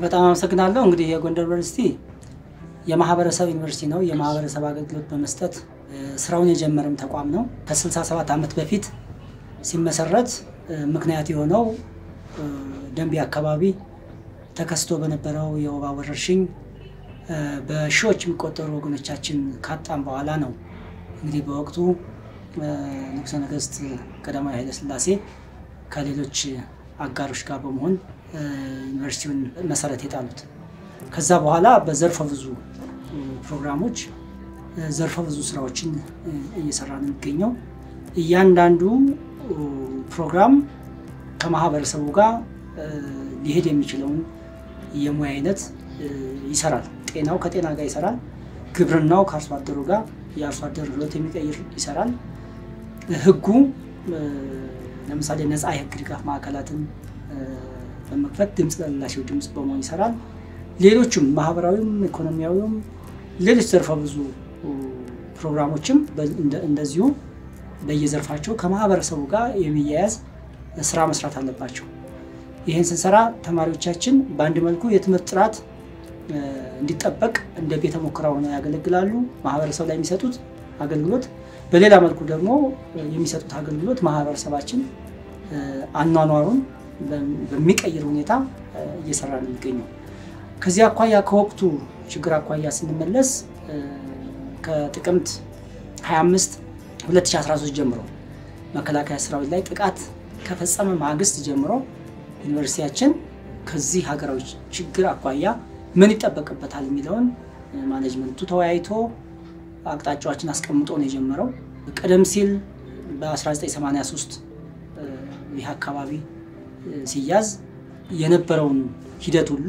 በጣም አመሰግናለሁ። እንግዲህ የጎንደር ዩኒቨርሲቲ የማህበረሰብ ዩኒቨርሲቲ ነው። የማህበረሰብ አገልግሎት በመስጠት ስራውን የጀመረም ተቋም ነው። ከ67 ዓመት በፊት ሲመሰረት ምክንያት የሆነው ደንቢ አካባቢ ተከስቶ በነበረው የወባ ወረርሽኝ በሺዎች የሚቆጠሩ ወገኖቻችን ካጣም በኋላ ነው። እንግዲህ በወቅቱ ንጉሠ ነገሥት ቀዳማዊ ኃይለ ሥላሴ ከሌሎች አጋሮች ጋር በመሆን ዩኒቨርሲቲውን መሰረት የጣሉት። ከዛ በኋላ በዘርፈ ብዙ ፕሮግራሞች ዘርፈ ብዙ ስራዎችን እየሰራ ነው የሚገኘው። እያንዳንዱ ፕሮግራም ከማህበረሰቡ ጋር ሊሄድ የሚችለውን የሙያ አይነት ይሰራል። ጤናው ከጤና ጋር ይሰራል። ግብርናው ከአርሶ አደሩ ጋር የአርሶ አደር ህይወት የሚቀይር ይሰራል። ህጉ ለምሳሌ ነፃ የህግ ድጋፍ ማዕከላትን በመክፈት ድምፅ ለሌላቸው ድምፅ በመሆን ይሰራል። ሌሎችም ማህበራዊም ኢኮኖሚያዊም ሌሎች ዘርፈ ብዙ ፕሮግራሞችም እንደዚሁ በየዘርፋቸው ከማህበረሰቡ ጋር የሚያያዝ ስራ መስራት አለባቸው። ይህን ስንሰራ ተማሪዎቻችን በአንድ መልኩ የትምህርት ጥራት እንዲጠበቅ እንደ ቤተ ሙከራ ሆነው ያገለግላሉ። ማህበረሰብ ላይ የሚሰጡት አገልግሎት፣ በሌላ መልኩ ደግሞ የሚሰጡት አገልግሎት ማህበረሰባችን አኗኗሩን በሚቀይር ሁኔታ እየሰራ ነው የሚገኘው። ከዚህ አኳያ ከወቅቱ ችግር አኳያ ስንመለስ ከጥቅምት 25 2013 ጀምሮ መከላከያ ሰራዊት ላይ ጥቃት ከፈጸመ ማግስት ጀምሮ ዩኒቨርሲቲያችን ከዚህ ሀገራዊ ችግር አኳያ ምን ይጠበቅበታል የሚለውን ማኔጅመንቱ ተወያይቶ አቅጣጫዎችን አስቀምጦ ነው የጀመረው። ቀደም ሲል በ1983 ይህ አካባቢ ሲያዝ የነበረውን ሂደት ሁሉ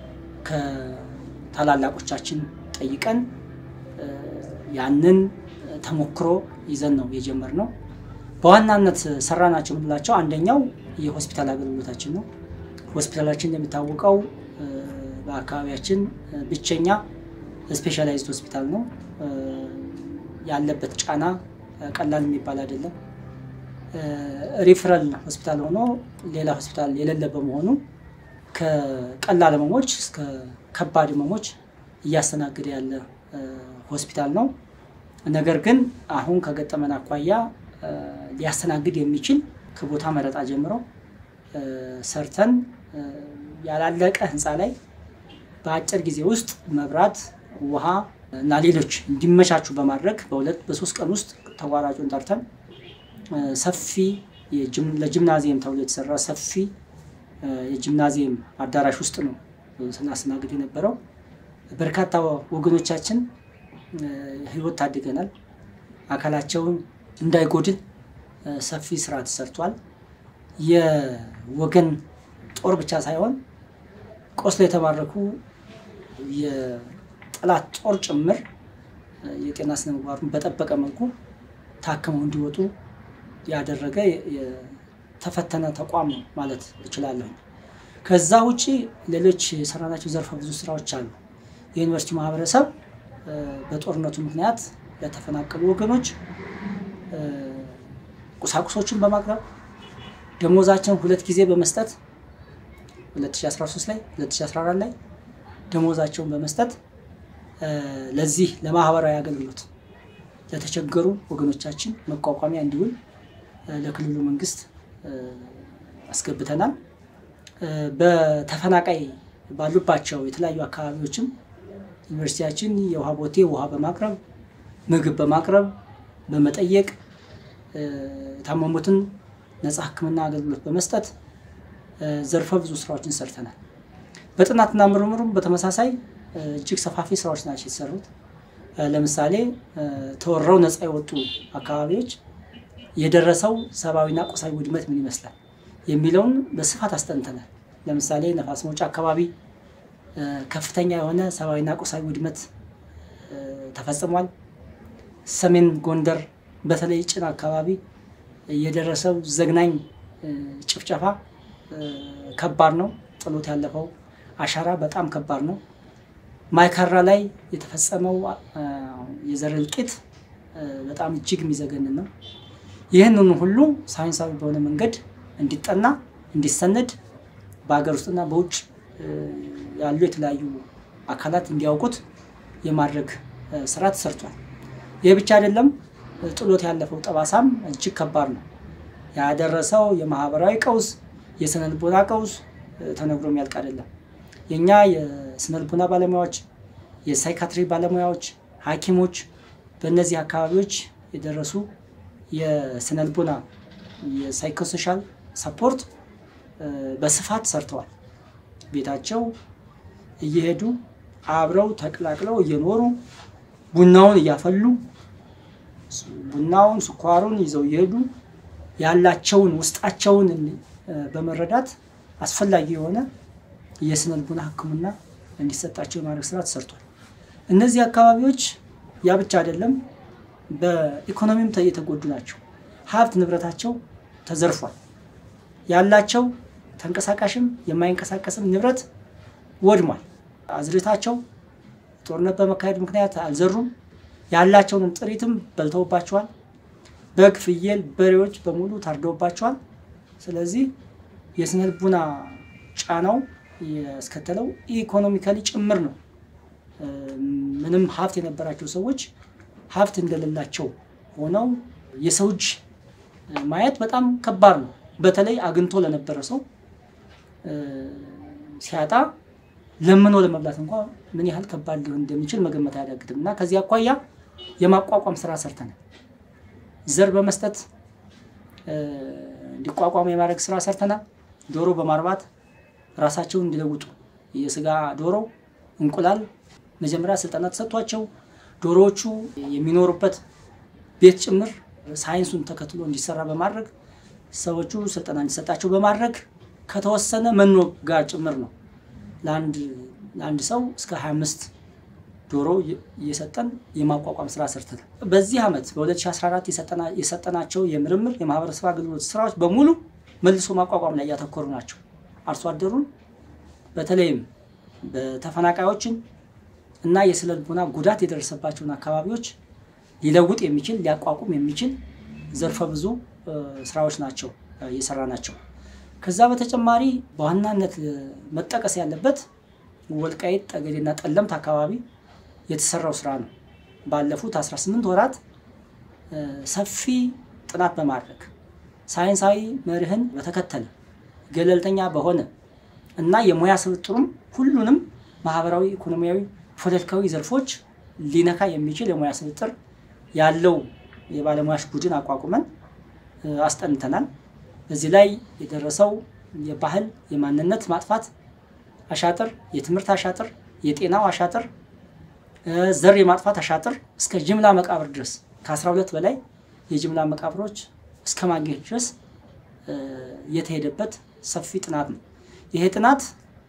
ከታላላቆቻችን ጠይቀን ያንን ተሞክሮ ይዘን ነው የጀመርነው። በዋናነት ሰራናቸው የምንላቸው አንደኛው የሆስፒታል አገልግሎታችን ነው። ሆስፒታላችን እንደሚታወቀው በአካባቢያችን ብቸኛ ስፔሻላይዝድ ሆስፒታል ነው። ያለበት ጫና ቀላል የሚባል አይደለም። ሪፍረል ሆስፒታል ሆኖ ሌላ ሆስፒታል የሌለ በመሆኑ ከቀላል ህመሞች እስከ ከባድ ህመሞች እያስተናገደ ያለ ሆስፒታል ነው። ነገር ግን አሁን ከገጠመን አኳያ ሊያስተናግድ የሚችል ከቦታ መረጣ ጀምሮ ሰርተን ያላለቀ ህንፃ ላይ በአጭር ጊዜ ውስጥ መብራት፣ ውሃ እና ሌሎች እንዲመቻቹ በማድረግ በሁለት በሶስት ቀን ውስጥ ተቋራጩን ጠርተን ሰፊ ለጂምናዚየም ተብሎ የተሰራ ሰፊ የጂምናዚየም አዳራሽ ውስጥ ነው ስናስተናግድ የነበረው። በርካታ ወገኖቻችን ህይወት ታድገናል። አካላቸውን እንዳይጎድል ሰፊ ስራ ተሰርቷል። የወገን ጦር ብቻ ሳይሆን ቆስሎ የተማረኩ የጠላት ጦር ጭምር የጤና ስነ ምግባሩን በጠበቀ መልኩ ታክመው እንዲወጡ ያደረገ የተፈተነ ተቋም ነው ማለት እችላለሁ። ከዛ ውጭ ሌሎች የሰራናቸው ዘርፈ ብዙ ስራዎች አሉ። የዩኒቨርሲቲ ማህበረሰብ በጦርነቱ ምክንያት ለተፈናቀሉ ወገኖች ቁሳቁሶችን በማቅረብ ደሞዛቸውን ሁለት ጊዜ በመስጠት 2013 ላይ 2014 ላይ ደሞዛቸውን በመስጠት ለዚህ ለማህበራዊ አገልግሎት ለተቸገሩ ወገኖቻችን መቋቋሚያ እንዲውል ለክልሉ መንግስት አስገብተናል። በተፈናቃይ ባሉባቸው የተለያዩ አካባቢዎችም ዩኒቨርሲቲያችን የውሃ ቦቴ ውሃ በማቅረብ ምግብ በማቅረብ በመጠየቅ የታመሙትን ነፃ ሕክምና አገልግሎት በመስጠት ዘርፈ ብዙ ስራዎችን ሰርተናል። በጥናትና ምርምሩም በተመሳሳይ እጅግ ሰፋፊ ስራዎች ናቸው የተሰሩት። ለምሳሌ ተወረው ነፃ የወጡ አካባቢዎች የደረሰው ሰብአዊና ቁሳዊ ውድመት ምን ይመስላል የሚለውን በስፋት አስጠንተናል። ለምሳሌ ነፋስ መውጫ አካባቢ ከፍተኛ የሆነ ሰብአዊና ቁሳዊ ውድመት ተፈጽሟል። ሰሜን ጎንደር በተለይ ጭን አካባቢ የደረሰው ዘግናኝ ጭፍጨፋ ከባድ ነው። ጥሎት ያለፈው አሻራ በጣም ከባድ ነው። ማይካድራ ላይ የተፈጸመው የዘር እልቂት በጣም እጅግ የሚዘገንን ነው። ይህንን ሁሉ ሳይንሳዊ በሆነ መንገድ እንዲጠና እንዲሰነድ በሀገር ውስጥና በውጭ ያሉ የተለያዩ አካላት እንዲያውቁት የማድረግ ስራ ተሰርቷል። ይህ ብቻ አይደለም። ጥሎት ያለፈው ጠባሳም እጅግ ከባድ ነው። ያደረሰው የማህበራዊ ቀውስ፣ የስነ ልቦና ቀውስ ተነግሮ የሚያልቅ አይደለም። የእኛ የስነ ልቦና ባለሙያዎች፣ የሳይካትሪ ባለሙያዎች፣ ሐኪሞች በእነዚህ አካባቢዎች የደረሱ የስነ ልቦና የሳይኮሶሻል ሰፖርት በስፋት ሰርተዋል። ቤታቸው እየሄዱ አብረው ተቀላቅለው እየኖሩ ቡናውን እያፈሉ ቡናውን ስኳሩን ይዘው እየሄዱ ያላቸውን ውስጣቸውን በመረዳት አስፈላጊ የሆነ የስነ ልቦና ሕክምና እንዲሰጣቸው የማድረግ ስራ ተሰርቷል። እነዚህ አካባቢዎች ያ ብቻ አይደለም፣ በኢኮኖሚም የተጎዱ ናቸው። ሀብት ንብረታቸው ተዘርፏል። ያላቸው ተንቀሳቃሽም የማይንቀሳቀስም ንብረት ወድሟል። አዝርዕታቸው ጦርነት በመካሄድ ምክንያት አልዘሩም። ያላቸውንም ጥሪትም በልተውባቸዋል። በግ፣ ፍየል፣ በሬዎች በሙሉ ታርደውባቸዋል። ስለዚህ የስነ ልቡና ጫናው ያስከተለው ኢኮኖሚካሊ ጭምር ነው። ምንም ሀብት የነበራቸው ሰዎች ሀብት እንደሌላቸው ሆነው የሰው እጅ ማየት በጣም ከባድ ነው። በተለይ አግኝቶ ለነበረ ሰው ሲያጣ ለምኖ ለመብላት እንኳ ምን ያህል ከባድ ሊሆን እንደሚችል መገመት አያዳግትም እና ከዚህ አኳያ የማቋቋም ስራ ሰርተናል። ዘር በመስጠት እንዲቋቋሙ የማድረግ ስራ ሰርተናል። ዶሮ በማርባት ራሳቸውን እንዲለውጡ የስጋ ዶሮ፣ እንቁላል መጀመሪያ ስልጠና ተሰጥቷቸው ዶሮዎቹ የሚኖሩበት ቤት ጭምር ሳይንሱን ተከትሎ እንዲሰራ በማድረግ ሰዎቹ ስልጠና እንዲሰጣቸው በማድረግ ከተወሰነ መኖ ጋር ጭምር ነው ለአንድ ሰው እስከ 25 ዶሮ እየሰጠን የማቋቋም ስራ ሰርተናል። በዚህ ዓመት በ2014 የሰጠናቸው የምርምር የማህበረሰብ አገልግሎት ስራዎች በሙሉ መልሶ ማቋቋም ላይ ያተኮሩ ናቸው። አርሶ አደሩን በተለይም በተፈናቃዮችን እና የስነ ልቦና ጉዳት የደረሰባቸውን አካባቢዎች ሊለውጥ የሚችል ሊያቋቁም የሚችል ዘርፈ ብዙ ስራዎች ናቸው እየሰራ ናቸው። ከዛ በተጨማሪ በዋናነት መጠቀስ ያለበት ወልቃይት ጠገዴና ጠለምት አካባቢ የተሰራው ስራ ነው። ባለፉት 18 ወራት ሰፊ ጥናት በማድረግ ሳይንሳዊ መርህን በተከተለ ገለልተኛ በሆነ እና የሙያ ስብጥሩም ሁሉንም ማህበራዊ፣ ኢኮኖሚያዊ፣ ፖለቲካዊ ዘርፎች ሊነካ የሚችል የሙያ ስብጥር ያለው የባለሙያዎች ቡድን አቋቁመን አስጠንተናል። በዚህ ላይ የደረሰው የባህል የማንነት ማጥፋት አሻጥር፣ የትምህርት አሻጥር፣ የጤናው አሻጥር፣ ዘር የማጥፋት አሻጥር እስከ ጅምላ መቃብር ድረስ ከ12 በላይ የጅምላ መቃብሮች እስከ ማግኘት ድረስ የተሄደበት ሰፊ ጥናት ነው። ይሄ ጥናት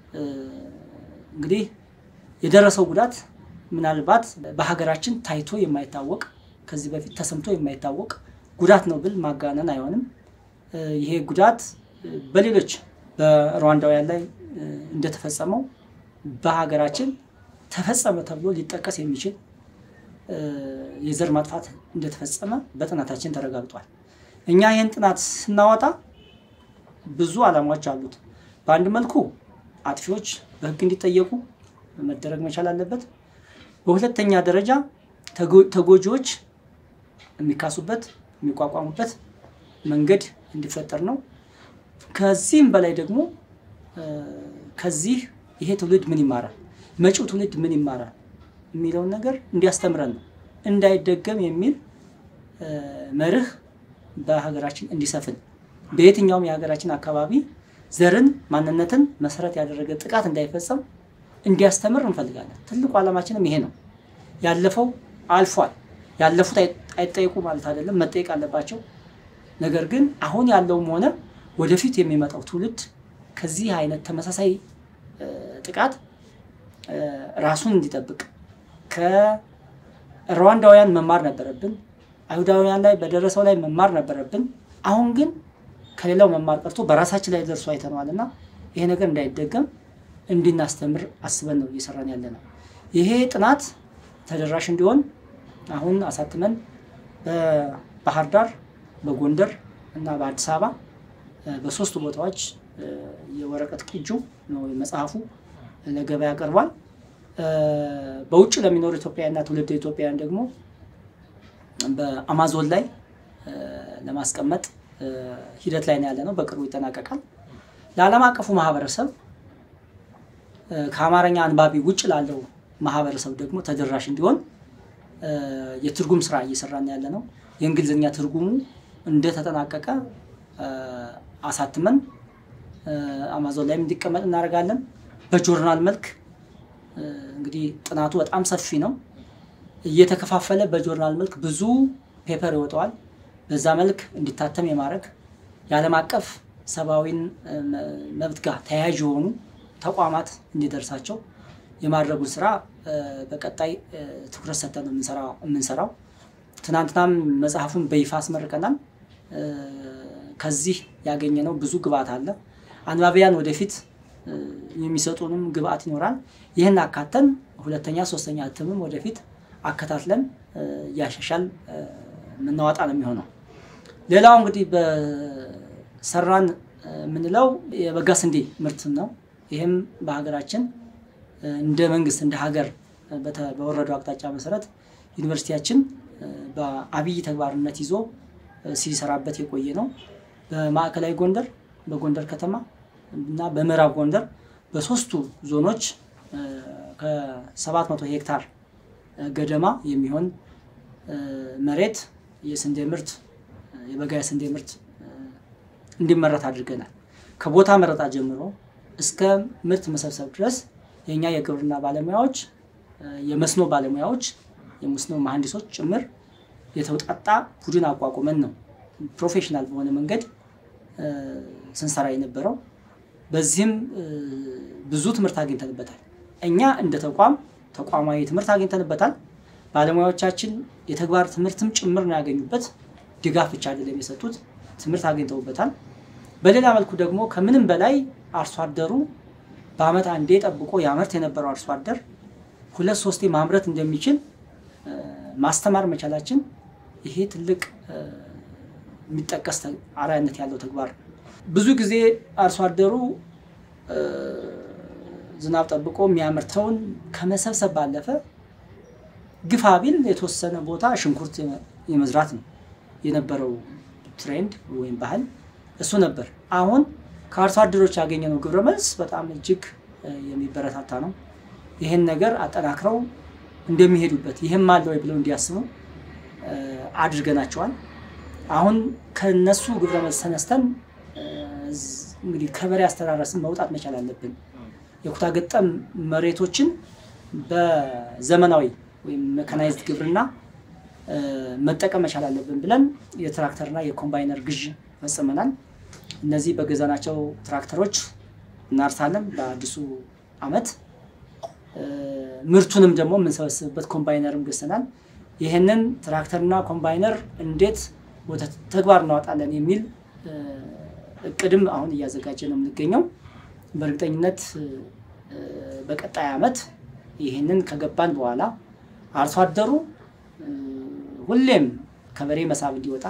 እንግዲህ የደረሰው ጉዳት ምናልባት በሀገራችን ታይቶ የማይታወቅ ከዚህ በፊት ተሰምቶ የማይታወቅ ጉዳት ነው ብል ማጋነን አይሆንም። ይሄ ጉዳት በሌሎች በሩዋንዳውያን ላይ እንደተፈጸመው በሀገራችን ተፈጸመ ተብሎ ሊጠቀስ የሚችል የዘር ማጥፋት እንደተፈጸመ በጥናታችን ተረጋግጧል። እኛ ይህን ጥናት ስናወጣ ብዙ ዓላማዎች አሉት። በአንድ መልኩ አጥፊዎች በሕግ እንዲጠየቁ መደረግ መቻል አለበት። በሁለተኛ ደረጃ ተጎጂዎች የሚካሱበት የሚቋቋሙበት መንገድ እንዲፈጠር ነው። ከዚህም በላይ ደግሞ ከዚህ ይሄ ትውልድ ምን ይማራል፣ መጪው ትውልድ ምን ይማራል የሚለውን ነገር እንዲያስተምረን ነው። እንዳይደገም የሚል መርህ በሀገራችን እንዲሰፍን በየትኛውም የሀገራችን አካባቢ ዘርን፣ ማንነትን መሰረት ያደረገ ጥቃት እንዳይፈጸም እንዲያስተምር እንፈልጋለን። ትልቁ ዓላማችንም ይሄ ነው። ያለፈው አልፏል። ያለፉት አይጠየቁ ማለት አይደለም፣ መጠየቅ አለባቸው። ነገር ግን አሁን ያለውም ሆነ ወደፊት የሚመጣው ትውልድ ከዚህ አይነት ተመሳሳይ ጥቃት ራሱን እንዲጠብቅ ከሩዋንዳውያን መማር ነበረብን። አይሁዳውያን ላይ በደረሰው ላይ መማር ነበረብን። አሁን ግን ከሌላው መማር ቀርቶ በራሳችን ላይ ደርሶ አይተነዋል እና ይሄ ነገር እንዳይደገም እንድናስተምር አስበን ነው እየሰራን ያለ ነው። ይሄ ጥናት ተደራሽ እንዲሆን አሁን አሳትመን በባህር ዳር፣ በጎንደር እና በአዲስ አበባ በሶስቱ ቦታዎች የወረቀት ቅጁ ነው መጽሐፉ ለገበያ ቀርቧል። በውጭ ለሚኖሩ ኢትዮጵያውያንና ትውልደ ኢትዮጵያውያን ደግሞ በአማዞን ላይ ለማስቀመጥ ሂደት ላይ ነው ያለ ነው። በቅርቡ ይጠናቀቃል። ለዓለም አቀፉ ማህበረሰብ ከአማርኛ አንባቢ ውጭ ላለው ማህበረሰብ ደግሞ ተደራሽ እንዲሆን የትርጉም ስራ እየሰራን ያለ ነው። የእንግሊዝኛ ትርጉሙ እንደተጠናቀቀ አሳትመን አማዞን ላይም እንዲቀመጥ እናደርጋለን። በጆርናል መልክ እንግዲህ ጥናቱ በጣም ሰፊ ነው። እየተከፋፈለ በጆርናል መልክ ብዙ ፔፐር ይወጣዋል። በዛ መልክ እንዲታተም የማድረግ የዓለም አቀፍ ሰብአዊን መብት ጋር ተያያዥ የሆኑ ተቋማት እንዲደርሳቸው የማድረጉን ስራ በቀጣይ ትኩረት ሰጥተን የምንሰራው። ትናንትናም መጽሐፉን በይፋ አስመርቀናል። ከዚህ ያገኘነው ብዙ ግብአት አለ። አንባቢያን ወደፊት የሚሰጡንም ግብአት ይኖራል። ይህን አካተን ሁለተኛ፣ ሶስተኛ እትምም ወደፊት አከታትለን እያሻሻል የምናወጣ ነው የሚሆነው። ሌላው እንግዲህ በሰራን የምንለው የበጋ ስንዴ ምርት ነው። ይህም በሀገራችን እንደ መንግስት እንደ ሀገር በወረደው አቅጣጫ መሰረት ዩኒቨርሲቲያችን በአብይ ተግባርነት ይዞ ሲሰራበት የቆየ ነው። በማዕከላዊ ጎንደር፣ በጎንደር ከተማ እና በምዕራብ ጎንደር በሶስቱ ዞኖች ከ700 ሄክታር ገደማ የሚሆን መሬት የስንዴ ምርት የበጋ የስንዴ ምርት እንዲመረት አድርገናል። ከቦታ መረጣ ጀምሮ እስከ ምርት መሰብሰብ ድረስ የእኛ የግብርና ባለሙያዎች፣ የመስኖ ባለሙያዎች፣ የመስኖ መሐንዲሶች ጭምር የተውጣጣ ቡድን አቋቁመን ነው ፕሮፌሽናል በሆነ መንገድ ስንሰራ የነበረው። በዚህም ብዙ ትምህርት አግኝተንበታል። እኛ እንደ ተቋም ተቋማዊ ትምህርት አግኝተንበታል። ባለሙያዎቻችን የተግባር ትምህርትም ጭምር ነው ያገኙበት። ድጋፍ ብቻ አይደለም የሰጡት፣ ትምህርት አግኝተውበታል። በሌላ መልኩ ደግሞ ከምንም በላይ አርሶ አደሩ በዓመት አንዴ ጠብቆ ያመርት የነበረው አርሶ አደር ሁለት ሶስቴ ማምረት እንደሚችል ማስተማር መቻላችን ይሄ ትልቅ የሚጠቀስ አርአያነት ያለው ተግባር ነው። ብዙ ጊዜ አርሶ አደሩ ዝናብ ጠብቆ የሚያመርተውን ከመሰብሰብ ባለፈ ግፋ ቢል የተወሰነ ቦታ ሽንኩርት የመዝራት ነው የነበረው ትሬንድ ወይም ባህል እሱ ነበር። አሁን ከአርሶ አደሮች ያገኘነው ግብረ መልስ በጣም እጅግ የሚበረታታ ነው። ይህን ነገር አጠናክረው እንደሚሄዱበት ይህም አለ ወይ ብለው እንዲያስቡ አድርገናቸዋል። አሁን ከነሱ ግብረ መልስ ተነስተን እንግዲህ ከበሬ አስተራረስን መውጣት መቻል አለብን። የኩታ ገጠም መሬቶችን በዘመናዊ ወይም ሜካናይዝድ ግብርና መጠቀም መቻል አለብን ብለን የትራክተርና የኮምባይነር ግዥ ፈጽመናል። እነዚህ በገዛናቸው ትራክተሮች እናርሳለን በአዲሱ ዓመት። ምርቱንም ደግሞ የምንሰበስብበት ኮምባይነርም ገዝተናል። ይህንን ትራክተርና ኮምባይነር እንዴት ወደ ተግባር እናወጣለን የሚል እቅድም አሁን እያዘጋጀ ነው የምንገኘው። በእርግጠኝነት በቀጣይ ዓመት ይህንን ከገባን በኋላ አርሶ አደሩ ሁሌም ከበሬ መሳብ እንዲወጣ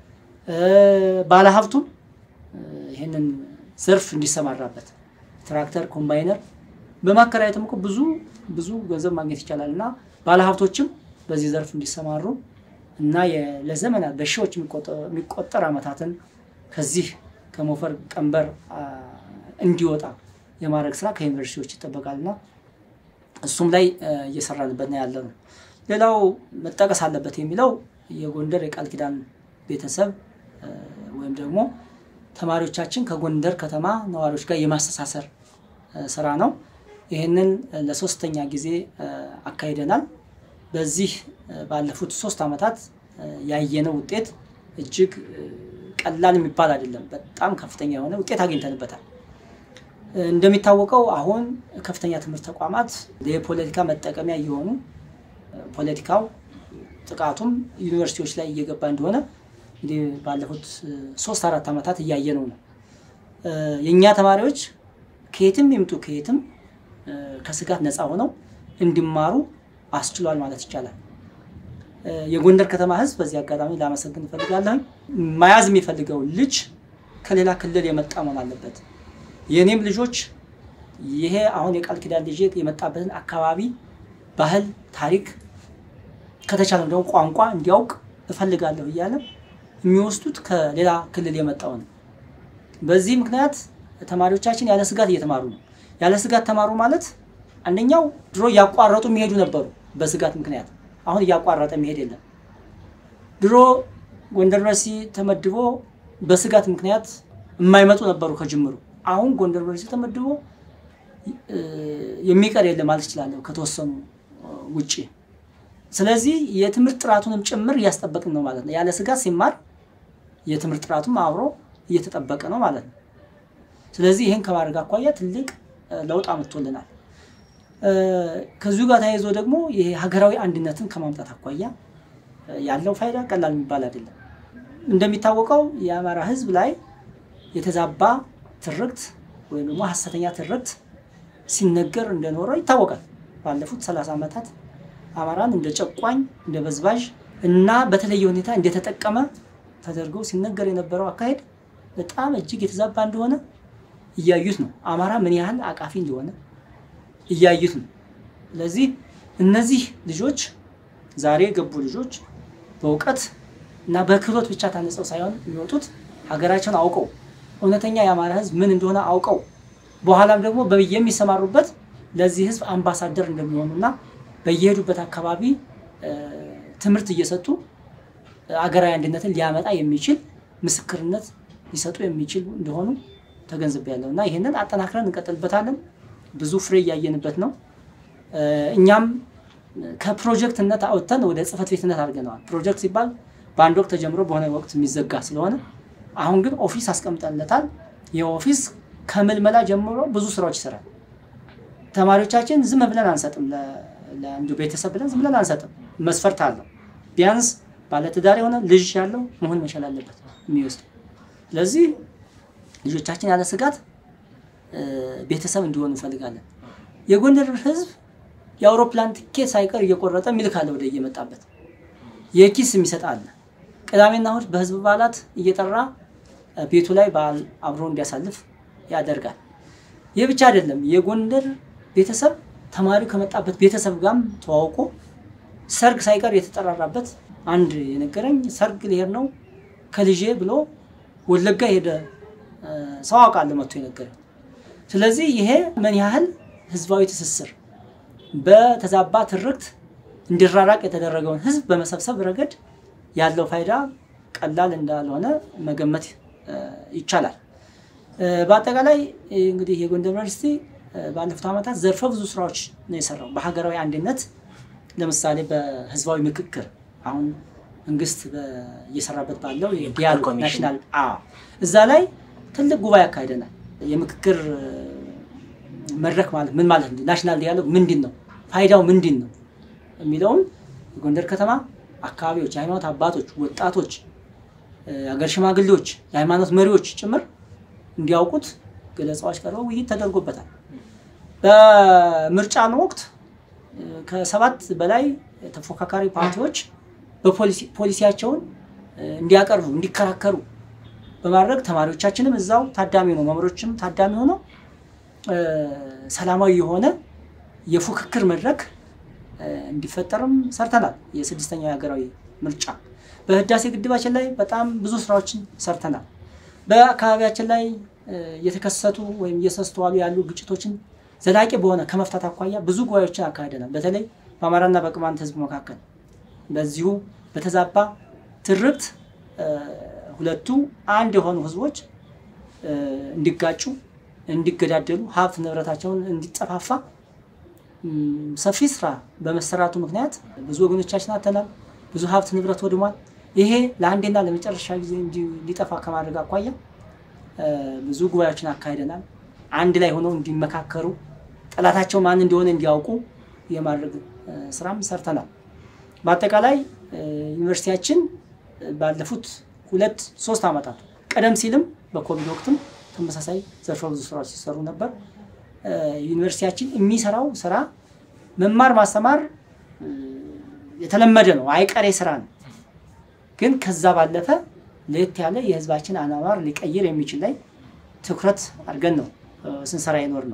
ባለሀብቱም ይህንን ዘርፍ እንዲሰማራበት ትራክተር፣ ኮምባይነር በማከራየትም እኮ ብዙ ብዙ ገንዘብ ማግኘት ይቻላል እና ባለሀብቶችም በዚህ ዘርፍ እንዲሰማሩ እና ለዘመናት በሺዎች የሚቆጠር ዓመታትን ከዚህ ከሞፈር ቀንበር እንዲወጣ የማድረግ ስራ ከዩኒቨርሲቲዎች ይጠበቃልና እሱም ላይ እየሰራንበት ነው ያለ ነው። ሌላው መጠቀስ አለበት የሚለው የጎንደር የቃል ኪዳን ቤተሰብ ወይም ደግሞ ተማሪዎቻችን ከጎንደር ከተማ ነዋሪዎች ጋር የማስተሳሰር ስራ ነው። ይህንን ለሶስተኛ ጊዜ አካሂደናል። በዚህ ባለፉት ሶስት ዓመታት ያየነው ውጤት እጅግ ቀላል የሚባል አይደለም። በጣም ከፍተኛ የሆነ ውጤት አግኝተንበታል። እንደሚታወቀው አሁን ከፍተኛ ትምህርት ተቋማት የፖለቲካ መጠቀሚያ እየሆኑ ፖለቲካው ጥቃቱም ዩኒቨርሲቲዎች ላይ እየገባ እንደሆነ እንግዲህ ባለፉት ሶስት አራት ዓመታት እያየነው ነው። የእኛ ተማሪዎች ከየትም ይምጡ ከየትም ከስጋት ነፃ ሆነው እንዲማሩ አስችሏል ማለት ይቻላል። የጎንደር ከተማ ሕዝብ በዚህ አጋጣሚ ላመሰግን እፈልጋለሁ። መያዝ የሚፈልገው ልጅ ከሌላ ክልል የመጣ መሆን አለበት። የእኔም ልጆች ይሄ አሁን የቃል ኪዳን ልጅ የመጣበትን አካባቢ ባህል፣ ታሪክ ከተቻለም ደግሞ ቋንቋ እንዲያውቅ እፈልጋለሁ እያለ የሚወስዱት ከሌላ ክልል የመጣው ነው። በዚህ ምክንያት ተማሪዎቻችን ያለ ስጋት እየተማሩ ነው። ያለ ስጋት ተማሩ ማለት አንደኛው ድሮ እያቋረጡ የሚሄዱ ነበሩ በስጋት ምክንያት። አሁን እያቋረጠ የሚሄድ የለም። ድሮ ጎንደር ዩኒቨርሲቲ ተመድቦ በስጋት ምክንያት የማይመጡ ነበሩ ከጅምሩ። አሁን ጎንደር ዩኒቨርሲቲ ተመድቦ የሚቀር የለም ማለት እችላለሁ ከተወሰኑ ውጭ። ስለዚህ የትምህርት ጥራቱንም ጭምር እያስጠበቅን ነው ማለት ነው። ያለ ስጋት ሲማር የትምህርት ጥራቱም አብሮ እየተጠበቀ ነው ማለት ነው። ስለዚህ ይህን ከማድረግ አኳያ ትልቅ ለውጥ አመጥቶልናል። ከዚሁ ጋር ተያይዞ ደግሞ ይሄ ሀገራዊ አንድነትን ከማምጣት አኳያ ያለው ፋይዳ ቀላል የሚባል አይደለም። እንደሚታወቀው የአማራ ሕዝብ ላይ የተዛባ ትርክት ወይም ደግሞ ሀሰተኛ ትርክት ሲነገር እንደኖረ ይታወቃል። ባለፉት ሰላሳ ዓመታት አማራን እንደ ጨቋኝ፣ እንደ በዝባዥ እና በተለየ ሁኔታ እንደተጠቀመ ተደርገው ሲነገር የነበረው አካሄድ በጣም እጅግ የተዛባ እንደሆነ እያዩት ነው። አማራ ምን ያህል አቃፊ እንደሆነ እያዩት ነው። ስለዚህ እነዚህ ልጆች ዛሬ የገቡ ልጆች በእውቀት እና በክህሎት ብቻ ታንጸው ሳይሆን የሚወጡት ሀገራቸውን አውቀው እውነተኛ የአማራ ህዝብ ምን እንደሆነ አውቀው በኋላም ደግሞ የሚሰማሩበት ለዚህ ህዝብ አምባሳደር እንደሚሆኑና በየሄዱበት አካባቢ ትምህርት እየሰጡ አገራዊ አንድነትን ሊያመጣ የሚችል ምስክርነት ሊሰጡ የሚችል እንደሆኑ ተገንዝቤያለሁ እና ይህንን አጠናክረን እንቀጥልበታለን። ብዙ ፍሬ እያየንበት ነው። እኛም ከፕሮጀክትነት አውጥተን ወደ ጽህፈት ቤትነት አድርገነዋል። ፕሮጀክት ሲባል በአንድ ወቅት ተጀምሮ በሆነ ወቅት የሚዘጋ ስለሆነ አሁን ግን ኦፊስ አስቀምጠንለታል። ይህ ኦፊስ ከምልመላ ጀምሮ ብዙ ስራዎች ይሰራል። ተማሪዎቻችን ዝም ብለን አንሰጥም፣ ለአንዱ ቤተሰብ ብለን ዝም ብለን አንሰጥም። መስፈርት አለው። ቢያንስ ባለትዳር የሆነ ልጅ ያለው መሆን መቻል አለበት የሚወስድ። ስለዚህ ልጆቻችን ያለ ስጋት ቤተሰብ እንዲሆኑ እንፈልጋለን። የጎንደር ህዝብ የአውሮፕላን ትኬት ሳይቀር እየቆረጠ የሚልካለ ወደ እየመጣበት የኪስ የሚሰጥ አለ። ቅዳሜና እሑድ በህዝብ በዓላት እየጠራ ቤቱ ላይ በዓል አብሮ እንዲያሳልፍ ያደርጋል። ይህ ብቻ አይደለም። የጎንደር ቤተሰብ ተማሪው ከመጣበት ቤተሰብ ጋርም ተዋውቆ ሰርግ ሳይቀር የተጠራራበት አንድ የነገረኝ ሰርግ ሊሄድ ነው ከልጄ ብሎ ወለጋ ሄደ ሰው አውቃለሁ መጥቶ የነገረኝ። ስለዚህ ይሄ ምን ያህል ህዝባዊ ትስስር በተዛባ ትርክት እንዲራራቅ የተደረገውን ህዝብ በመሰብሰብ ረገድ ያለው ፋይዳ ቀላል እንዳልሆነ መገመት ይቻላል። በአጠቃላይ እንግዲህ የጎንደር ዩኒቨርሲቲ ባለፉት ዓመታት ዘርፈ ብዙ ስራዎች ነው የሰራው በሀገራዊ አንድነት። ለምሳሌ በህዝባዊ ምክክር አሁን መንግስት እየሰራበት ባለው ዲያሎግ ናሽናል እዛ ላይ ትልቅ ጉባኤ አካሂደናል። የምክክር መድረክ ማለት ምን ማለት ነው? ናሽናል ዲያሎግ ምንድን ነው? ፋይዳው ምንድን ነው? የሚለውን የጎንደር ከተማ አካባቢዎች፣ የሃይማኖት አባቶች፣ ወጣቶች፣ የሀገር ሽማግሌዎች፣ የሃይማኖት መሪዎች ጭምር እንዲያውቁት ገለጻዎች ቀርበው ውይይት ተደርጎበታል። በምርጫን ወቅት ከሰባት በላይ ተፎካካሪ ፓርቲዎች በፖሊሲያቸውን እንዲያቀርቡ እንዲከራከሩ በማድረግ ተማሪዎቻችንም እዛው ታዳሚ ሆነው መምህሮችም ታዳሚ ሆነው ሰላማዊ የሆነ የፉክክር መድረክ እንዲፈጠርም ሰርተናል። የስድስተኛው የሀገራዊ ምርጫ በህዳሴ ግድባችን ላይ በጣም ብዙ ስራዎችን ሰርተናል። በአካባቢያችን ላይ እየተከሰቱ ወይም እየተስተዋሉ ያሉ ግጭቶችን ዘላቂ በሆነ ከመፍታት አኳያ ብዙ ጉባኤዎችን አካሂደናል። በተለይ በአማራና በቅማንት ህዝብ መካከል በዚሁ በተዛባ ትርክት ሁለቱ አንድ የሆኑ ህዝቦች እንዲጋጩ፣ እንዲገዳደሉ፣ ሀብት ንብረታቸውን እንዲጠፋፋ ሰፊ ስራ በመሰራቱ ምክንያት ብዙ ወገኖቻችን አተናል። ብዙ ሀብት ንብረት ወድሟል። ይሄ ለአንዴና ለመጨረሻ ጊዜ እንዲጠፋ ከማድረግ አኳያ ብዙ ጉባኤዎችን አካሂደናል። አንድ ላይ ሆነው እንዲመካከሩ ጠላታቸው ማን እንደሆነ እንዲያውቁ የማድረግ ስራም ሰርተናል። በአጠቃላይ ዩኒቨርሲቲያችን ባለፉት ሁለት ሶስት ዓመታት ቀደም ሲልም በኮቪድ ወቅትም ተመሳሳይ ዘርፈ ብዙ ስራዎች ሲሰሩ ነበር። ዩኒቨርሲቲያችን የሚሰራው ስራ መማር ማስተማር የተለመደ ነው፣ አይቀሬ ስራ ነው። ግን ከዛ ባለፈ ለየት ያለ የህዝባችን አኗኗር ሊቀይር የሚችል ላይ ትኩረት አድርገን ነው ስንሰራ የኖር ነው።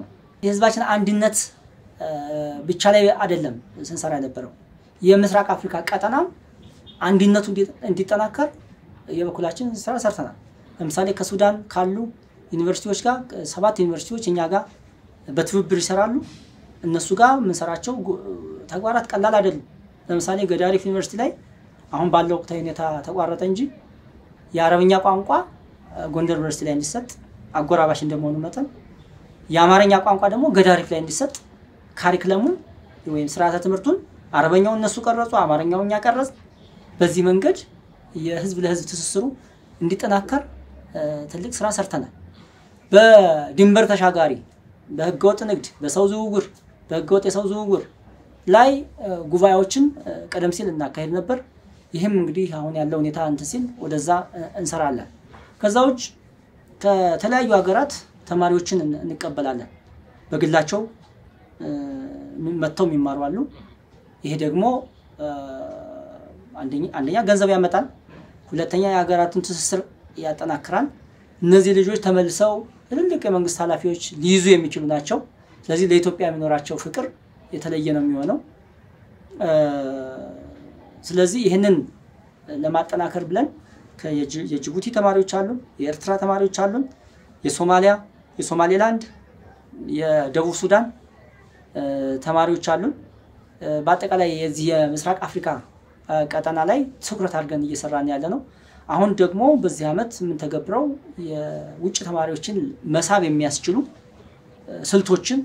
የህዝባችን አንድነት ብቻ ላይ አይደለም ስንሰራ የነበረው የምስራቅ አፍሪካ ቀጠና አንድነቱ እንዲጠናከር የበኩላችን ስራ ሰርተናል። ለምሳሌ ከሱዳን ካሉ ዩኒቨርሲቲዎች ጋር ሰባት ዩኒቨርሲቲዎች እኛ ጋር በትብብር ይሰራሉ። እነሱ ጋር የምንሰራቸው ተግባራት ቀላል አይደሉም። ለምሳሌ ገዳሪፍ ዩኒቨርሲቲ ላይ አሁን ባለው ወቅታዊ ሁኔታ ተቋረጠ እንጂ የአረብኛ ቋንቋ ጎንደር ዩኒቨርሲቲ ላይ እንዲሰጥ አጎራባሽ እንደመሆኑ መጠን የአማርኛ ቋንቋ ደግሞ ገዳሪፍ ላይ እንዲሰጥ ካሪክለሙን ወይም ስርዓተ ትምህርቱን አረበኛውን እነሱ ቀረጹ፣ አማርኛውን እኛ ቀረጽ። በዚህ መንገድ የህዝብ ለህዝብ ትስስሩ እንዲጠናከር ትልቅ ስራ ሰርተናል። በድንበር ተሻጋሪ በህገወጥ ንግድ፣ በሰው ዝውውር፣ በህገወጥ የሰው ዝውውር ላይ ጉባኤዎችን ቀደም ሲል እናካሄድ ነበር። ይህም እንግዲህ አሁን ያለው ሁኔታ እንትን ሲል ወደዛ እንሰራለን። ከዛ ውጭ ከተለያዩ ሀገራት ተማሪዎችን እንቀበላለን። በግላቸው መጥተው የሚማሩ አሉ። ይሄ ደግሞ አንደኛ ገንዘብ ያመጣል፣ ሁለተኛ የሀገራቱን ትስስር ያጠናክራል። እነዚህ ልጆች ተመልሰው ትልልቅ የመንግስት ኃላፊዎች ሊይዙ የሚችሉ ናቸው። ስለዚህ ለኢትዮጵያ የሚኖራቸው ፍቅር የተለየ ነው የሚሆነው። ስለዚህ ይህንን ለማጠናከር ብለን የጅቡቲ ተማሪዎች አሉን፣ የኤርትራ ተማሪዎች አሉን፣ የሶማሊያ፣ የሶማሌላንድ፣ የደቡብ ሱዳን ተማሪዎች አሉን። በአጠቃላይ የዚህ የምስራቅ አፍሪካ ቀጠና ላይ ትኩረት አድርገን እየሰራን ያለ ነው። አሁን ደግሞ በዚህ ዓመት የምንተገብረው የውጭ ተማሪዎችን መሳብ የሚያስችሉ ስልቶችን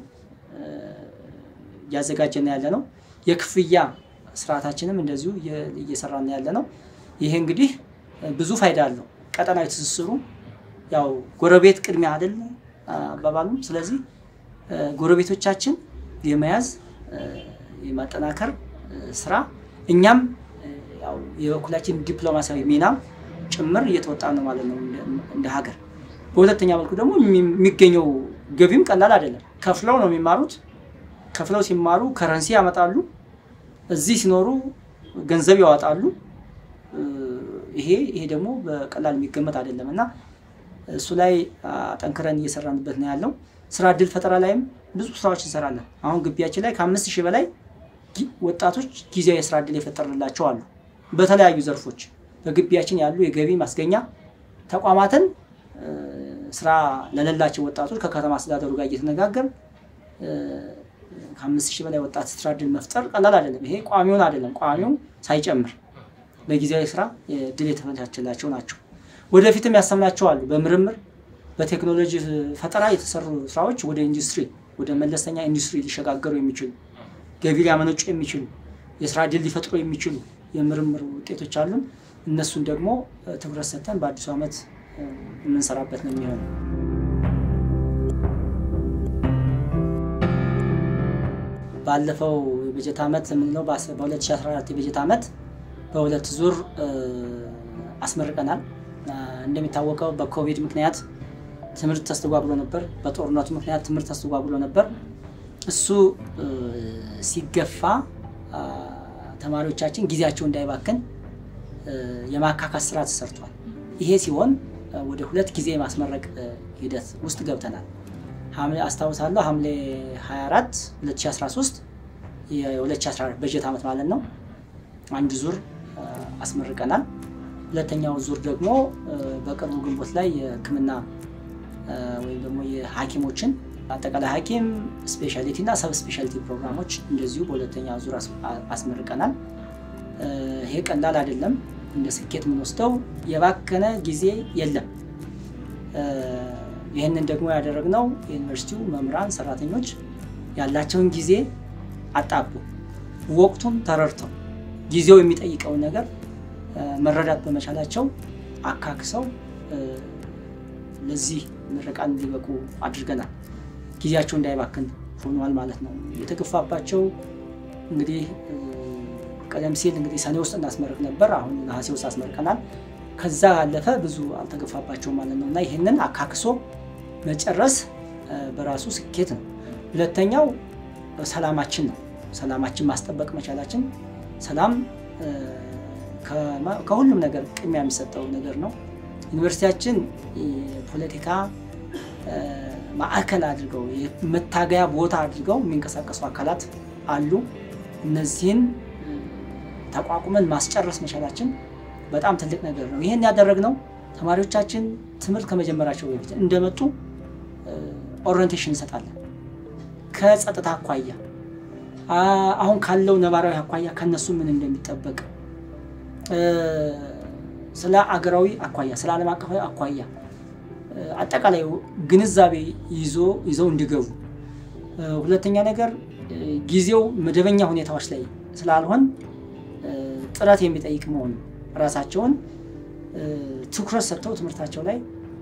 እያዘጋጀን ያለ ነው። የክፍያ ስርዓታችንም እንደዚሁ እየሰራን ያለ ነው። ይሄ እንግዲህ ብዙ ፋይዳ አለው። ቀጠናዊ ትስስሩ ያው ጎረቤት ቅድሚያ አይደል አባባሉ። ስለዚህ ጎረቤቶቻችን የመያዝ የማጠናከር ስራ እኛም ያው የበኩላችን ዲፕሎማሲያዊ ሚናም ጭምር እየተወጣ ነው ማለት ነው እንደ ሀገር። በሁለተኛ መልኩ ደግሞ የሚገኘው ገቢም ቀላል አይደለም። ከፍለው ነው የሚማሩት። ከፍለው ሲማሩ ከረንሲ ያመጣሉ። እዚህ ሲኖሩ ገንዘብ ያወጣሉ። ይሄ ይሄ ደግሞ በቀላል የሚገመት አይደለም እና እሱ ላይ አጠንክረን እየሰራንበት ነው ያለው። ስራ እድል ፈጠራ ላይም ብዙ ስራዎች እንሰራለን። አሁን ግቢያችን ላይ ከአምስት ሺህ በላይ ወጣቶች ጊዜያዊ የስራ እድል የፈጠርንላቸው አሉ። በተለያዩ ዘርፎች በግቢያችን ያሉ የገቢ ማስገኛ ተቋማትን ስራ ለሌላቸው ወጣቶች ከከተማ አስተዳደሩ ጋር እየተነጋገር ከአምስት ሺህ በላይ ወጣት ስራ እድል መፍጠር ቀላል አይደለም። ይሄ ቋሚውን አይደለም፣ ቋሚው ሳይጨምር በጊዜያዊ ስራ እድል የተመቻቸላቸው ናቸው። ወደፊትም ያሰምናቸው አሉ። በምርምር በቴክኖሎጂ ፈጠራ የተሰሩ ስራዎች ወደ ኢንዱስትሪ ወደ መለስተኛ ኢንዱስትሪ ሊሸጋገሩ የሚችሉ ገቢ ሊያመነጩ የሚችሉ የስራ እድል ሊፈጥሩ የሚችሉ የምርምር ውጤቶች አሉን። እነሱን ደግሞ ትኩረት ሰጥተን በአዲሱ ዓመት የምንሰራበት ነው የሚሆነው። ባለፈው የበጀት ዓመት የምንለው በ2014 የበጀት ዓመት በሁለት ዙር አስመርቀናል። እንደሚታወቀው በኮቪድ ምክንያት ትምህርት ተስተጓጉሎ ነበር። በጦርነቱ ምክንያት ትምህርት ተስተጓጉሎ ነበር። እሱ ሲገፋ ተማሪዎቻችን ጊዜያቸው እንዳይባክን የማካካስ ስራ ተሰርቷል። ይሄ ሲሆን ወደ ሁለት ጊዜ የማስመረቅ ሂደት ውስጥ ገብተናል። ሐምሌ አስታውሳለሁ ሐምሌ 24 2013 የ2014 በጀት ዓመት ማለት ነው አንድ ዙር አስመርቀናል። ሁለተኛው ዙር ደግሞ በቅርቡ ግንቦት ላይ የሕክምና ወይም ደግሞ የሐኪሞችን አጠቃላይ ሐኪም ስፔሻሊቲ እና ሰብ ስፔሻሊቲ ፕሮግራሞች እንደዚሁ በሁለተኛ ዙር አስመርቀናል። ይሄ ቀላል አይደለም። እንደ ስኬት የምንወስደው የባከነ ጊዜ የለም። ይህንን ደግሞ ያደረግነው የዩኒቨርሲቲው መምህራን፣ ሰራተኞች ያላቸውን ጊዜ አጣቡ ወቅቱን ተረድተው ጊዜው የሚጠይቀውን ነገር መረዳት በመቻላቸው አካክሰው ለዚህ ምረቃን እንዲበቁ አድርገናል። ጊዜያቸው እንዳይባክን ሆኗል ማለት ነው። የተገፋባቸው እንግዲህ ቀደም ሲል እንግዲህ ሰኔ ውስጥ እናስመርቅ ነበር። አሁን ነሐሴ ውስጥ አስመርቀናል። ከዛ ያለፈ ብዙ አልተገፋባቸው ማለት ነው እና ይህንን አካክሶ መጨረስ በራሱ ስኬት ነው። ሁለተኛው ሰላማችን ነው። ሰላማችን ማስጠበቅ መቻላችን ሰላም ከሁሉም ነገር ቅድሚያ የሚሰጠው ነገር ነው። ዩኒቨርሲቲያችን የፖለቲካ ማዕከል አድርገው መታገያ ቦታ አድርገው የሚንቀሳቀሱ አካላት አሉ። እነዚህን ተቋቁመን ማስጨረስ መቻላችን በጣም ትልቅ ነገር ነው። ይህን ያደረግነው ተማሪዎቻችን ትምህርት ከመጀመራቸው በፊት እንደመጡ ኦሪንቴሽን እንሰጣለን። ከጸጥታ አኳያ አሁን ካለው ነባራዊ አኳያ ከነሱ ምን እንደሚጠበቅ ስለ አገራዊ አኳያ ስለ ዓለም አቀፋዊ አኳያ አጠቃላይ ግንዛቤ ይዞ ይዘው እንዲገቡ፣ ሁለተኛ ነገር ጊዜው መደበኛ ሁኔታዎች ላይ ስላልሆን ጥረት የሚጠይቅ መሆኑ ራሳቸውን ትኩረት ሰጥተው ትምህርታቸው ላይ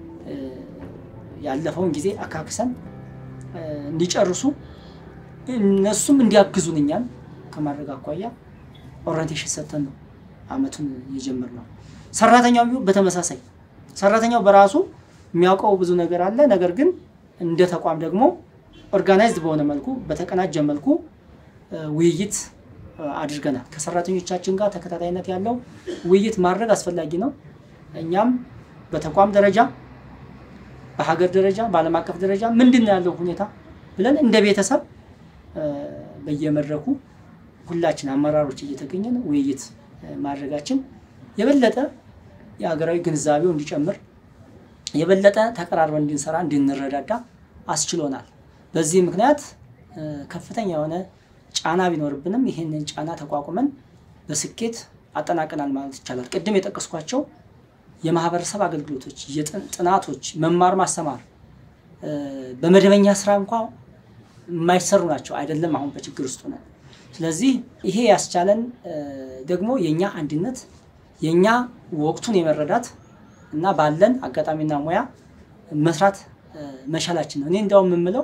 ያለፈውን ጊዜ አካክሰን እንዲጨርሱ እነሱም እንዲያግዙን እኛን ከማድረግ አኳያ ኦሪንቴሽን ሰጥተን ነው አመቱን የጀመርነው። ሰራተኛው በተመሳሳይ ሰራተኛው በራሱ የሚያውቀው ብዙ ነገር አለ። ነገር ግን እንደ ተቋም ደግሞ ኦርጋናይዝድ በሆነ መልኩ በተቀናጀ መልኩ ውይይት አድርገናል። ከሰራተኞቻችን ጋር ተከታታይነት ያለው ውይይት ማድረግ አስፈላጊ ነው። እኛም በተቋም ደረጃ፣ በሀገር ደረጃ፣ በዓለም አቀፍ ደረጃ ምንድን ነው ያለው ሁኔታ ብለን እንደ ቤተሰብ በየመድረኩ ሁላችን አመራሮች እየተገኘን ውይይት ማድረጋችን የበለጠ የሀገራዊ ግንዛቤው እንዲጨምር የበለጠ ተቀራርበን እንድንሰራ እንድንረዳዳ አስችሎናል። በዚህ ምክንያት ከፍተኛ የሆነ ጫና ቢኖርብንም ይህንን ጫና ተቋቁመን በስኬት አጠናቀናል ማለት ይቻላል። ቅድም የጠቀስኳቸው የማህበረሰብ አገልግሎቶች፣ ጥናቶች፣ መማር ማስተማር በመደበኛ ስራ እንኳ የማይሰሩ ናቸው። አይደለም አሁን በችግር ውስጥ ነን። ስለዚህ ይሄ ያስቻለን ደግሞ የእኛ አንድነት የእኛ ወቅቱን የመረዳት እና ባለን አጋጣሚና ሙያ መስራት መቻላችን ነው። እኔ እንዲያውም የምምለው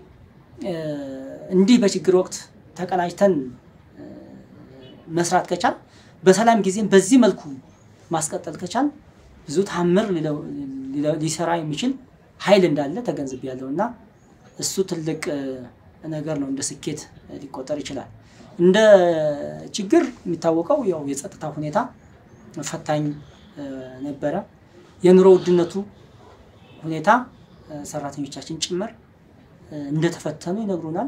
እንዲህ በችግር ወቅት ተቀናጅተን መስራት ከቻል በሰላም ጊዜም በዚህ መልኩ ማስቀጠል ከቻል ብዙ ታምር ሊሰራ የሚችል ኃይል እንዳለ ተገንዝቤያለሁ እና እሱ ትልቅ ነገር ነው። እንደ ስኬት ሊቆጠር ይችላል። እንደ ችግር የሚታወቀው ያው የጸጥታ ሁኔታ ፈታኝ ነበረ። የኑሮ ውድነቱ ሁኔታ ሰራተኞቻችን ጭምር እንደተፈተኑ ይነግሩናል።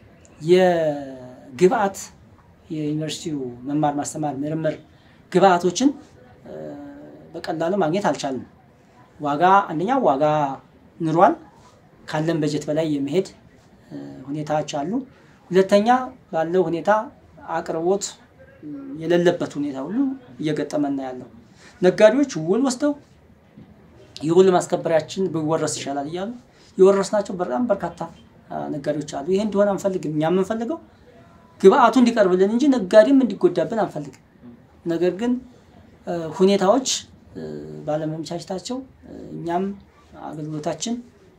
የግብአት የዩኒቨርሲቲው መማር ማስተማር ምርምር ግብአቶችን በቀላሉ ማግኘት አልቻልንም። ዋጋ አንደኛ ዋጋ ኑሯል። ካለን በጀት በላይ የመሄድ ሁኔታዎች አሉ። ሁለተኛ ባለው ሁኔታ አቅርቦት የሌለበት ሁኔታ ሁሉ እየገጠመን ነው ያለው። ነጋዴዎች ውል ወስደው የውል ማስከበሪያችን ቢወረስ ይሻላል እያሉ የወረስናቸው በጣም በርካታ ነጋዴዎች አሉ። ይሄ እንዲሆን አንፈልግም። እኛ የምንፈልገው ግብአቱ እንዲቀርብልን እንጂ ነጋዴም እንዲጎዳብን አንፈልግም። ነገር ግን ሁኔታዎች ባለመመቻቸታቸው እኛም አገልግሎታችን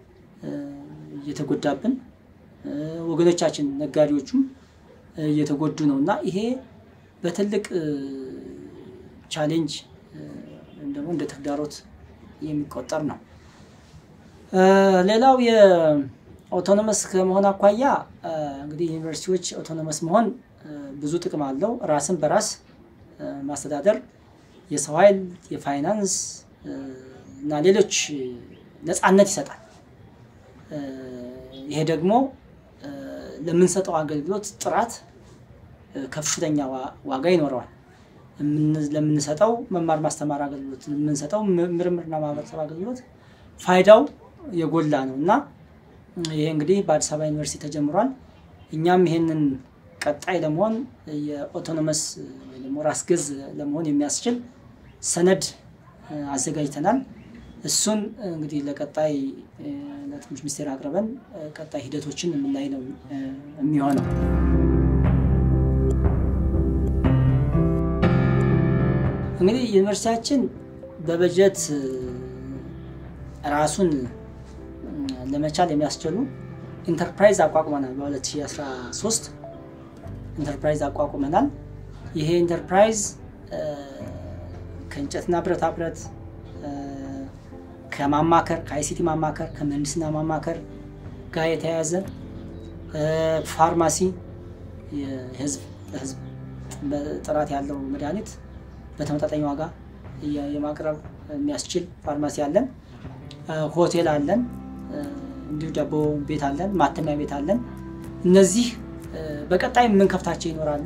እየተጎዳብን ወገኖቻችን ነጋዴዎቹም እየተጎዱ ነው እና ይሄ በትልቅ ቻሌንጅ ወይም ደግሞ እንደ ተግዳሮት የሚቆጠር ነው። ሌላው የኦቶኖመስ ከመሆን አኳያ እንግዲህ ዩኒቨርሲቲዎች ኦቶኖመስ መሆን ብዙ ጥቅም አለው። ራስን በራስ ማስተዳደር፣ የሰው ኃይል፣ የፋይናንስ እና ሌሎች ነፃነት ይሰጣል። ይሄ ደግሞ ለምንሰጠው አገልግሎት ጥራት ከፍተኛ ዋጋ ይኖረዋል። ለምንሰጠው መማር ማስተማር አገልግሎት፣ ለምንሰጠው ምርምርና ማህበረሰብ አገልግሎት ፋይዳው የጎላ ነው እና ይሄ እንግዲህ በአዲስ አበባ ዩኒቨርሲቲ ተጀምሯል። እኛም ይሄንን ቀጣይ ለመሆን የኦቶኖመስ ወይ ደግሞ ራስ ገዝ ለመሆን የሚያስችል ሰነድ አዘጋጅተናል። እሱን እንግዲህ ለቀጣይ ለትምህርት ሚኒስቴር አቅርበን ቀጣይ ሂደቶችን የምናይ ነው የሚሆነው። እንግዲህ ዩኒቨርሲቲያችን በበጀት ራሱን ለመቻል የሚያስችሉ ኢንተርፕራይዝ አቋቁመናል። በ2013 ኢንተርፕራይዝ አቋቁመናል። ይሄ ኢንተርፕራይዝ ከእንጨትና ብረታ ብረት ከማማከር ከአይሲቲ ማማከር ከምህንድስና ማማከር ጋር የተያያዘ ፋርማሲ የህዝብ ለህዝብ ጥራት ያለው መድኃኒት በተመጣጣኝ ዋጋ የማቅረብ የሚያስችል ፋርማሲ አለን። ሆቴል አለን። እንዲሁ ዳቦ ቤት አለን፣ ማተሚያ ቤት አለን። እነዚህ በቀጣይ የምንከፍታቸው ይኖራሉ።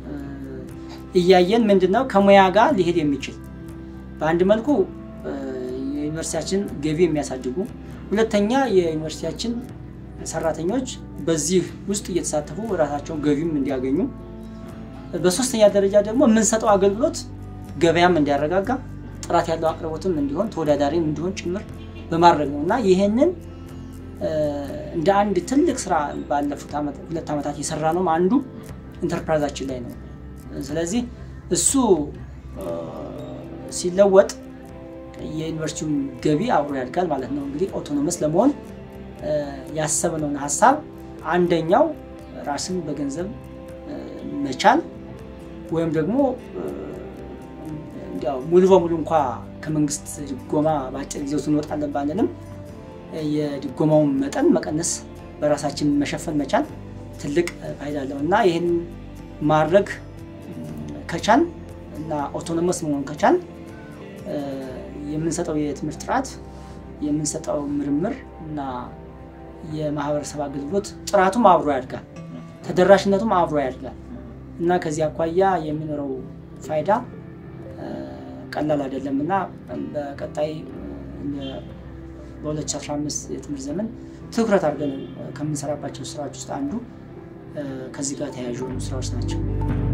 እያየን ምንድነው ከሙያ ጋር ሊሄድ የሚችል በአንድ መልኩ የዩኒቨርሲቲያችን ገቢ የሚያሳድጉ፣ ሁለተኛ የዩኒቨርሲቲያችን ሰራተኞች በዚህ ውስጥ እየተሳተፉ ራሳቸውን ገቢም እንዲያገኙ፣ በሶስተኛ ደረጃ ደግሞ የምንሰጠው አገልግሎት ገበያም እንዲያረጋጋ ጥራት ያለው አቅርቦትም እንዲሆን ተወዳዳሪም እንዲሆን ጭምር በማድረግ ነው እና ይህንን እንደ አንድ ትልቅ ስራ ባለፉት ሁለት ዓመታት የሰራ ነው አንዱ ኢንተርፕራይዛችን ላይ ነው። ስለዚህ እሱ ሲለወጥ የዩኒቨርሲቲውም ገቢ አብሮ ያድጋል ማለት ነው። እንግዲህ ኦቶኖመስ ለመሆን ያሰብነውን ሀሳብ አንደኛው ራስን በገንዘብ መቻል ወይም ደግሞ እንዲያው ሙሉ በሙሉ እንኳ ከመንግስት ድጎማ በአጭር ጊዜ ውስጥ እንወጣለን ባለንም የድጎማውን መጠን መቀነስ በራሳችን መሸፈን መቻል ትልቅ ፋይዳ አለው እና ይህን ማድረግ ከቻል እና ኦቶኖመስ መሆን ከቻል የምንሰጠው የትምህርት ጥራት የምንሰጠው ምርምር እና የማህበረሰብ አገልግሎት ጥራቱም አብሮ ያድጋል፣ ተደራሽነቱም አብሮ ያድጋል እና ከዚህ አኳያ የሚኖረው ፋይዳ ቀላል አይደለም እና በቀጣይ በ2015 የትምህርት ዘመን ትኩረት አድርገን ከምንሰራባቸው ስራዎች ውስጥ አንዱ ከዚህ ጋር ተያያዥ የሆኑ ስራዎች ናቸው።